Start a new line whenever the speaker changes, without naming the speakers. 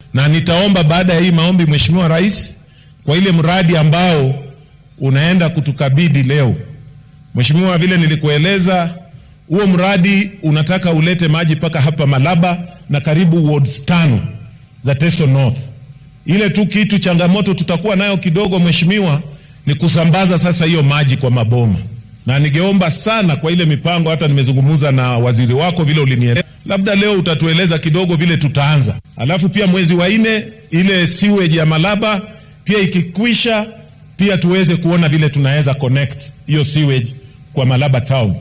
na nitaomba baada ya hii maombi, Mheshimiwa Rais, kwa ile mradi ambao unaenda kutukabidhi leo, Mheshimiwa, vile nilikueleza, huo mradi unataka ulete maji mpaka hapa Malaba na karibu wards tano za Teso North. Ile tu kitu changamoto tutakuwa nayo kidogo, Mheshimiwa, ni kusambaza sasa hiyo maji kwa maboma, na ningeomba sana kwa ile mipango, hata nimezungumza na waziri wako vile ulinieleza, labda leo utatueleza kidogo vile tutaanza, alafu pia mwezi wa nne ile sewage ya Malaba pia ikikwisha, pia tuweze kuona vile tunaweza connect hiyo sewage kwa Malaba town.